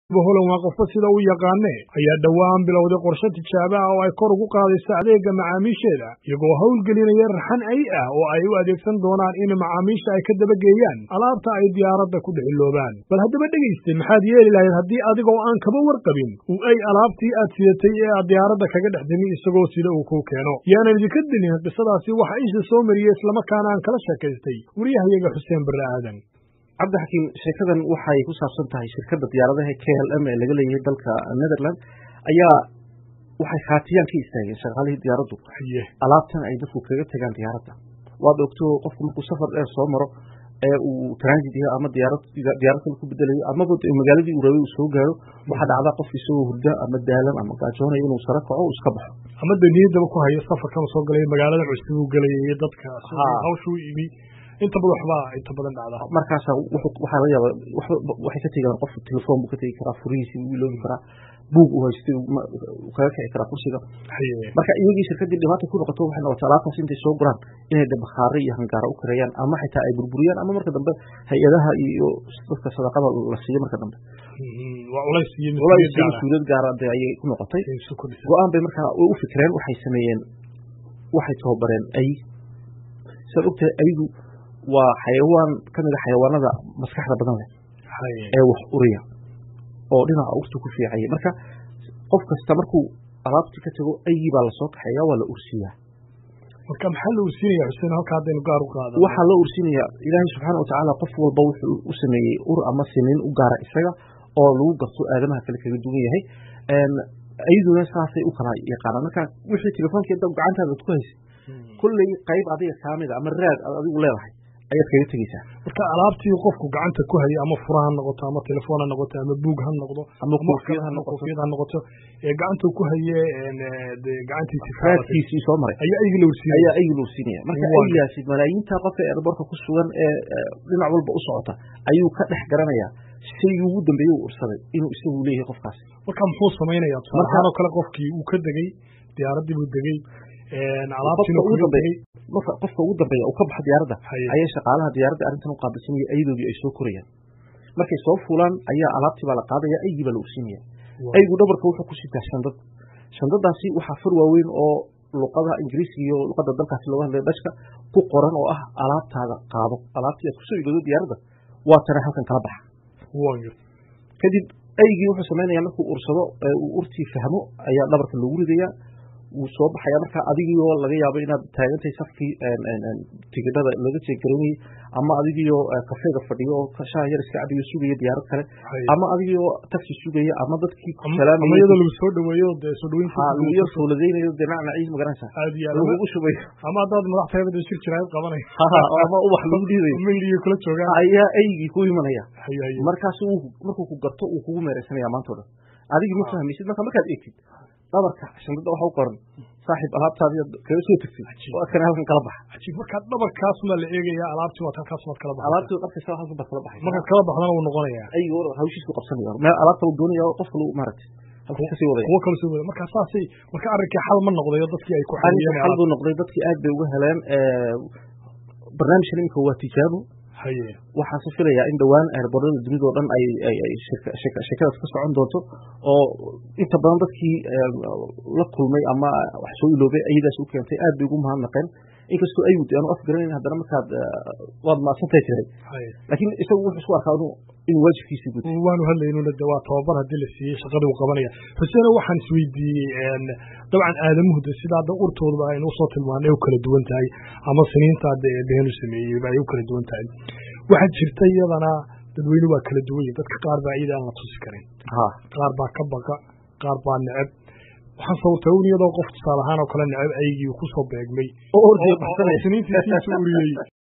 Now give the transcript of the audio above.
holan waa qofba sida u yaqaane ayaa dhowaan bilowday qorshe tijaabo ah oo ay kor ugu qaadayso adeega macaamiisheeda iyagoo howlgelinaya raxan ay ah oo ay u adeegsan doonaan in macaamiisha ay ka dabageeyaan alaabta ay diyaaradda ku dhexiloobaan bal haddaba dhegayste maxaad yeeli lahayd haddii adigoo aan kaba warqabin uu ay alaabtii aad sidatay ee aad diyaaradda kaga dhex dimi isagoo sida uu kuu keeno yaanan idinka dilin qisadaasi waxa isha soo mariyey islamarkaana aan kala sheekaystay wariyahayaga xuseen barre aadan cabdixakiim sheekadan waxay ku saabsan tahay shirkadda diyaaradaha k l m ee laga leeyahay dalka netherland ayaa waxay khaatiyaan ka istaageen shaqaalihii diyaaraddu alaabtan ay dadku kaga tegaan diyaaradda waad ogto qofku markuu safar dheer soo maro ee uu transit yahay ama diyaarad diyaarad kale ku bedelayo amaba magaaladii uu rabay uu soo gaaro waxaa dhacdaa qofka isagoo hurda ama daalan ama gaajoonaya inuu sare kaco uu iska baxo ama de niyaddaba ku hayo safarkan soo galay magaalada cusub uu gelaya iyo dadka hawshuu imi inta badan waxbaa inta badan dhacda markaasa waxaa laga yaaba waxay ka tegi karaan qofka telefoon buu ka tegi karaa furihiisii uu iloobi karaa buug uu haystay kaga kici karaa kursiga marka iyagii shirkaddii dhibaata ku noqoto waxay noqotay alaabtaas intay soo guraan inay de bakhaare iyo hangaara u kareeyaan ama xitaa ay burburiyaan ama marka dambe hay-adaha iyo dadka sadaqada la siiyo marka dambe culays iyo mas-uuliyad gaara de ayay ku noqotay go-aan bay markaa u fikireen waxay sameeyeen waxay tababareen ay siaad ogtahay aygu waa xayawaan ka mid a xayawaanada maskaxda badan leh ee wax uriya oo dhinaca urta ku fiicaya marka qof kasta markuu alaabtii ka tago aygii baa lasoo kaxeeya waa la ursiyaa marka maxaa la ursinaya xuseen halka haddaynu gaar u qaada waxaa loo ursinaya ilaahay subxaana watacaala qof walba wuxuu u sameeyey ur ama siniin u gaara isaga oo lagu garto aadamaha kale kaga duwan yahay ayaduna saasay u kala yaqaanaan marka wixii telefoonkeed gacantaada ad ku haysay kulley qayb adiga kaamida ama raad aad adigu leedahay ayaad kaga tegeysaa marka alaabtii qofku gacanta ku hayo ama fura ha noqoto ama telefoon ha noqoto ama buug ha noqdo ama koofiyad ha noqoto koofiyad ha noqoto ee gacanta ku haye de gacantiisi raadkiisii soo maray ayaa aygi la ursinaya ayaa aygi la ursinaya marka aygaasi malaayiinta qofka airbortka ku sugan ee dhinac walba u socota ayuu ka dhex garanayaa shaygii ugu dambeeye uu ursaday inuu isagu leeyahay qofkaasi marka muxuu samaynaya tusaalahaan oo kale qofkii uu ka degey diyaaraddii buu degey alaabtiina ugu dambeey marka qofka ugu dambeeya uu ka baxo diyaaradda ayaa shaqaalaha diyaaradda arrintan u qaabilsanaya ayadoodii ay soo korayaan markay soo fuulaan ayaa alaabtii baa la qaadaya aygii baa la ursinaya aygu dhabarka wuxuu ku sitaa shandad shandadaasi waxaa far waaweyn oo luqada ingiriisiga iyo luqada dalkaasi looga hadlaya dashka ku qoran oo ah alaabtaada qaado alaabtii aad kusoo igoodo diyaaradda waa tana halkan kala baxa kadib aygii wuxuu samaynaya markuu ursado uu urtii fahmo ayaa dhabarka loogu ridayaa wuu soo baxaya marka adigiioo laga yaabo inaad taagantahay safkii tigidhada laga jeegaraynayay ama adigiioo kafeega fadhiyo oo shaha yar iska cabiyo sugaya diyaarad kale ama adigiioo taxi sugaya ama dadkii salaamaya iyadoo lagu soo dhaweeyo dee soo dhaweynta lagu yar fowladaynayo dee nacnaciis magaranaysa aad iyo lagugu shubayo ama haddaad madaxtayada shir jiraayad qabanay ama ubax lagu dhiibayo mayliga kula joogaan ayaa aygii ku imanaya markaas markuu ku garto uu kugu meeraysanaya maanta o dhan adigii ma fahmaysid marka markaad eegtid dhabarka shandada waxa u qoran saaxiib alaabtaadi kaga soo tegtid waa kana halkan kala baxa cajiib markaa dhabarkaasuma la eegaya alaabtii waad halkaasumaad kala baxay alaabtii qabkaysa halkan baad kala baxay markaad kala baxdana wuu noqonayaa aygo hawshiisku qabsanaya meel alaabta uu doonaya qofka lagu maaragtay halkuu kasii wadaya kuwo kala sii wadaya markaa saasay marka arrinkii xal ma noqdayo dadkii ay ku xaliyeen xal buu noqday dadkii aad bay uga heleen barnaamijkan imika waa tijaabo waxaa se filayaa in dhowaan airborada dunida o dhan ay sheekadaas ka socon doonto oo inta badan dadkii la kulmay ama wax soo iloobay ayadaas u keentay aad bay ugu mahadnaqeen inkastoo ayud aanu afgaranayn haddana markaad waad maadsantahay jiray laakiin isagu wuxuu isku arkaa inuu waajibkiisii guto waanu hadlaynuna de waa tababar haddii la siiyey shaqadii uu qabanaya xuseeno waxaan isweydiiyey dabcan aadamuhu de sida hadda urtooduba aynu usoo tilmaanay u kala duwan tahay ama siniinta hadda eebeenu sameeyeyba ay u kala duwan tahay waxaa jirta iyadana dadweyne waa kala duwan yihin dadka qaar baa iyada aan la tusi karin qaar baa ka baqa qaar baa neceb waxaan sawirtay un iyadoo qof tusaale ahaan oo kale neceb aygii kusoo beegmay oo ordiga baxsanaya siniintiisiisu uriyey